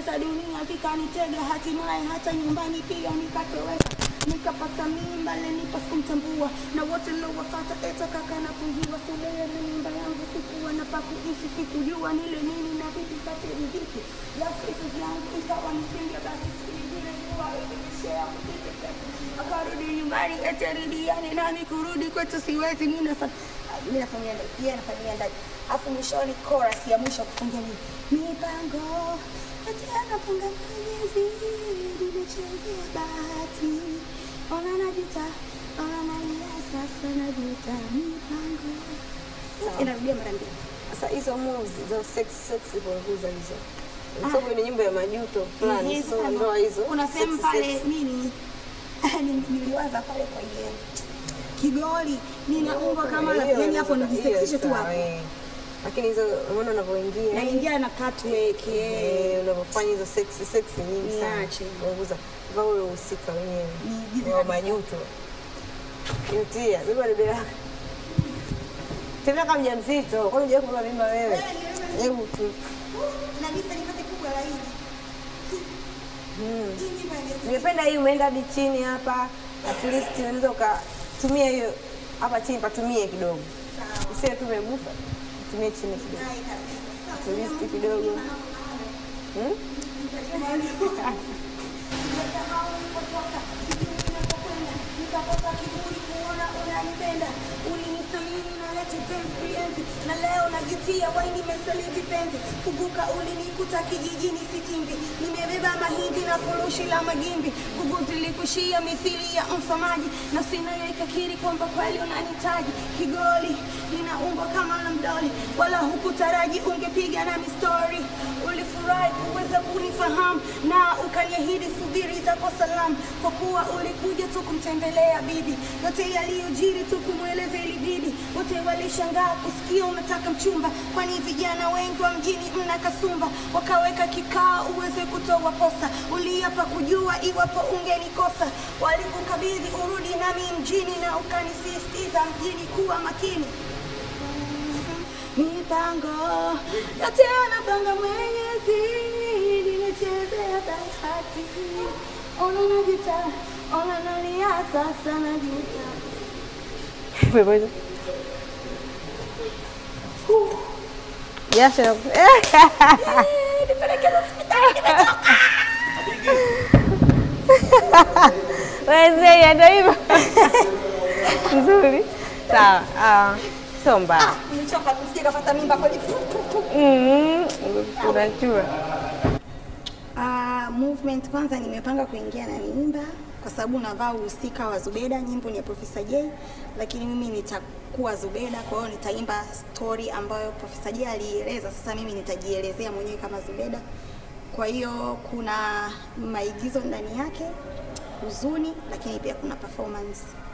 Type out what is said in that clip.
pesa dunia vikanitega, hatimaye hata nyumbani pia nikatoweka, nikapata mimba lenipa sikumtambua, na wote nilowafata eta kaka na pungiwa sulea na mimba yangu, sikuwa na pa kuishi, sikujua nile nini na vipi kati riziki yasifu vyangu, ikawa msingi basi sikingine kuwa ilinishea kupita akarudi nyumbani eti arudiane nami kurudi kwetu siwezi mimi nafanya mimi nafanyia ndani yeye anafanyia ndani afu mwishoni chorus ya mwisho kufungia nini mipango eti anapanga Mwenyezi nimechezea bahati ona najuta ona nalia sasa najuta mipango inarudia mara mbili Sasa hizo moves za sex sex punguza hizo. Kwa sababu ni nyimbo ya majuto fulani, Ehe, sio sasa ndoa hizo. kuna sehemu sex, pale sex. nini ni- niliwaza pale kwenye kigoli ninaumba kama Hiyo yani hapo hiyo nijiseksishe tu sawa, hapo eh. Lakini hizo unaona unavyoingia naingia na catwalk eh. eh, unavyofanya hizo sex sex nyingi sana. Niache. Punguza. Vaa ule uhusika wenyewe. Niigize Wa kabisa. majuto. Yutia, beba debe lako. Tembea kama mjamzito. Kwani hujawahi kubeba mimba wewe? Hebu tu. na bisa nipate kubwa la hili Hii nyimbo ya- Nimependa hii umeenda hadi chini hapa. At least unaweza ukatumia hiyo hapa chini patumie kidogo. Usiwe tu umegusa. Tumie chini kidogo. Hai kabisa. At least kidogo. Hmm? Nimesahau nilipotoka, sijui ninapokwenda, nikapata kiburi kuona unanipenda. Ulinithamini na leti penzi ulienzi, na leo najutia wai nimesaliti penzi. Kumbuka ulinikuta kijijini Sitimbi, nimebeba mahindi na furushi la magimbi. Nguvu zilikushia mithili ya mfamaji, na sinayo ikakiri kwamba kweli unanitaji. Kigoli ninaumba kama na mdoli, wala hukutaraji ungepiga nami story. Ulifurahi kuweza kunifahamu na ukaniahidi subiri zako salamu, kwa kuwa ulikuja tu kumtembelea bibi. Yote yaliyojiri tu kumweleza ilibidi, wote walishangaa kusikia unataka mchumba, kwani vijana wengi wa mjini mna kasumba. Wakaweka kikao uweze kutoa posa, uliapa kujua iwapo ungenikosa. Walikukabidhi urudi nami mjini, na ukanisisitiza mjini kuwa makini mipango yote anapanga Mwenyezi, nimechezea bahati. Ona najuta, ona nalia sasa najuta. Pepo hizo. Jasho. Nipeleke hospitali, nimechoka. Wazee ndio hivyo. Nzuri. Sawa. Ah, sio mbaya. Nimechoka, nisije kafata mimba kweli. Mm, unajua. Uh, movement kwanza nimepanga kuingia na mimba kwa sababu navaa uhusika wa Zubeda, nyimbo ni ya Profesa J, lakini mimi nitakuwa Zubeda, kwa hiyo nitaimba story ambayo Profesa J alieleza. Sasa mimi nitajielezea mwenyewe kama Zubeda. Kwa hiyo kuna maigizo ndani yake, huzuni, lakini pia kuna performance